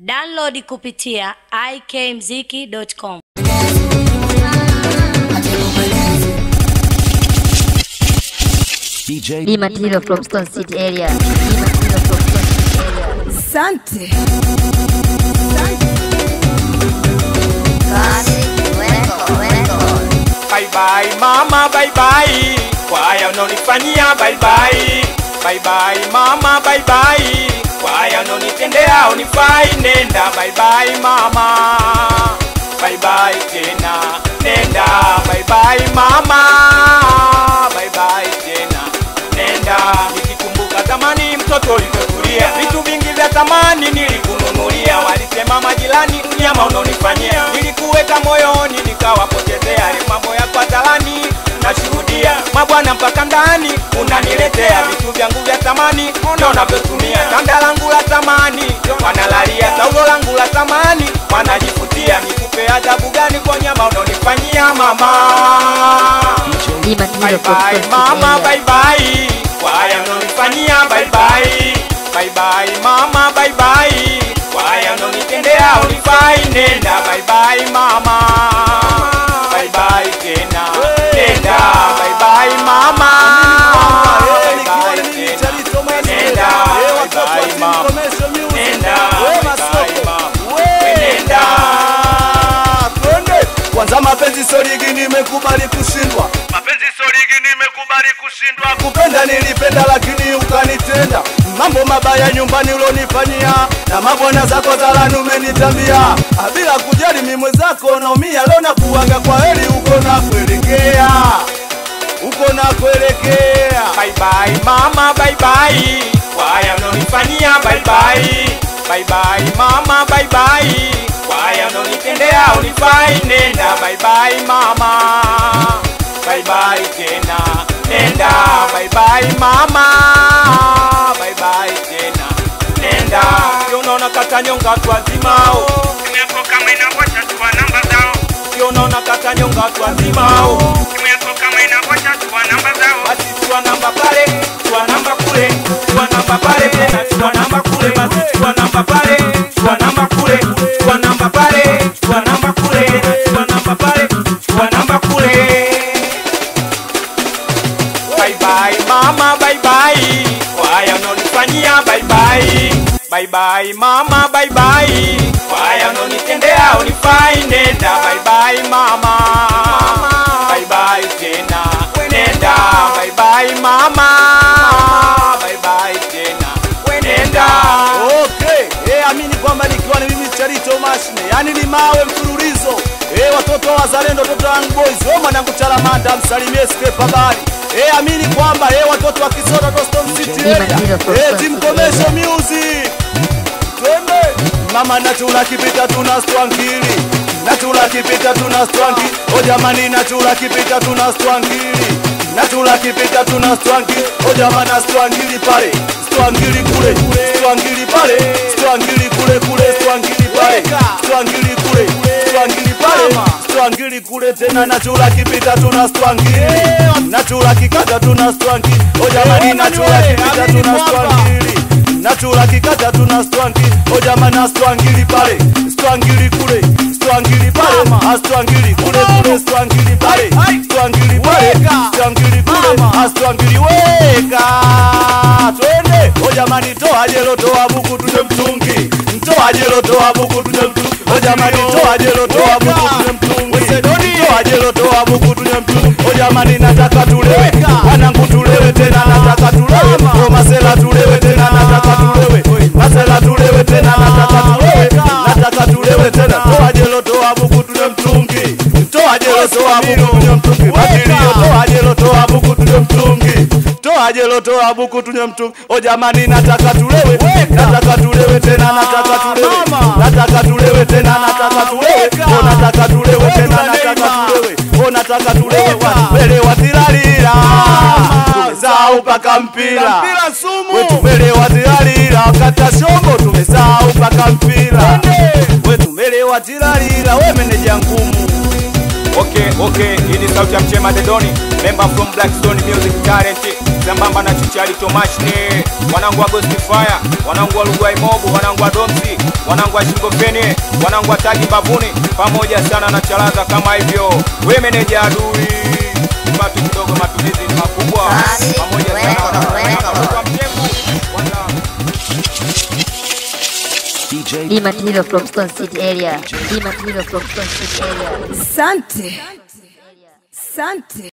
Download kupitia ikmziki.com. DJ B material from Stone City area. B material from Stone City area. Asante. Bye bye mama bye bye kwa haya unaonifanyia bye bye bye bye mama bye bye kwa haya unaonitendea unifai nenda bye bye mama bye bye tena nenda bye bye mama bye bye tena nenda nikikumbuka zamani mtoto ulivyokulia vitu vingi vya thamani nilikununulia walisema majirani nyama unaonifanyia nilikuweka moyoni nikawapotezea yale mambo ya patalani nashuhudia mabwana mpaka ndani unaniletea vitu vyangu vya thamani ndo unavyotumia tanda langu la thamani wanalalia taulo langu la thamani wanajifutia nikupe adhabu gani kwa nyama unaonifanyia mama B Bye material from bye Stone mama City area. bye bye kwa haya unaonifanyia bye bye bye bye mama bye bye kwa haya unaonitendea unifai nenda bye bye mama bye bye tena nenda bye bye mama bye bye tena nenda bye bye mama nenda bye bye mama we nenda twende kwanza mapenzi soligi nimekubali kushindwa mapenzi soligi nimekubali kushindwa kupenda nilipenda lakini ukanitenda mambo mabaya nyumbani ulonifanyia na mabwana zako zalani umenitambia Ah, bila kujali mimwe zako naumia leo nakuaga kwa heri uko na kuelekea uko na kuelekea bye bye mama bye bye kwa haya unaonifanyia bye bye bye bye mama bye bye kwa haya unaonitendea unifai nenda bye bye mama bye bye tena nenda bye bye mama bye bye tena nenda Sio unaona kata nyonga watu wazimao simu yako kama inavyocha chukua namba zao Sio unaona kata nyonga watu wazimao simu yako kama inavyocha chukua namba zao basi chukua namba pale, chukua namba kule, chukua namba pale tena, chukua namba kule, basi chukua namba pale, chukua namba kule, chukua namba pale, chukua namba kule, chukua namba pale, chukua namba kule. Bye bye mama, bye bye, kwa haya unaonifanyia bye bye. Bye bye mama, bye bye, kwa haya unaonitendea unifai, nenda bye bye mama, bye bye tena, nenda bye bye mama, bye bye tena, nenda. okay eh, amini kwamba nikiwa ni mimi charito mashine yani ni mawe mfululizo eh, watoto wa wazalendo watoto wa Young boys we mwanangu chalamanda msalimie skepe habari eh, amini kwamba eh, watoto wa kisota toston city Ni area majira kwa eh, sasa. team commercial music twende mama nachula kipita tuna stwangili nachula kipita tuna stwangi o jamani nachula kipita tuna stwangili nachula kipita tuna stwangi o jamani stwangili pale stwangili kule stwangili pale stwangili kule kule stwangili pale stwangili kule stwangili pale stwangili kule tena nachula kipita tuna stwangili nachula kikata tuna stwangi o jamani nachula kipita tuna stwangili nachula kikata tuna stwangi ojamana stwangili pale stwangili kule stwangili pale astwangili kule kule stwangili pale stwangili pale stwangili kule astwangili weka twende ojamani toa jelo toa buku tuje mtungi toa jelo toa buku tuje mtungi ojamani toa jelo toa buku tuje mtungi toa jelo toa buku tuje mtungi ojamani nataka tulewe wanangu tulewe tena nataka tulewe o masela tulewe tena nataka tulewe masela tulewe tena nataka tulewe nataka tulewe tena toa jelo toa buku tuje mtungi toa jelo toa buku tuje mtungi matilio toa jelo toa buku tuje mtungi toa jelo toa buku tuje mtungi o jamani nataka tulewe nataka tulewe tena nataka tulewe nataka tulewe tena nataka tulewe o nataka tulewe tena nataka tulewe o nataka tulewe mbele watilalila tumesahau paka mpira wetu mbele watilalila wakata shombo tumesahau paka mpira wetu mbele watilalila we meneja ngumu Okay, okay, hii ni sauti ya Mchema Dedoni, member from Blackstone Music Talent. sambamba na chichali tomashni wanangu wa Ghost Fire wanangu wa Lugwai Mobu wanangu wa Domsi wanangu wa Shingopeni wanangu wa Tagi Mbavuni pamoja sana na Chalaza kama hivyo we meneja adui Patu kidogo matumizi ni makubwa Basi, pamoja sana weko, wana- weko. wana- kwa mtengu wana- D material from Stone City area. D material from Stone City area. Sante. Sante.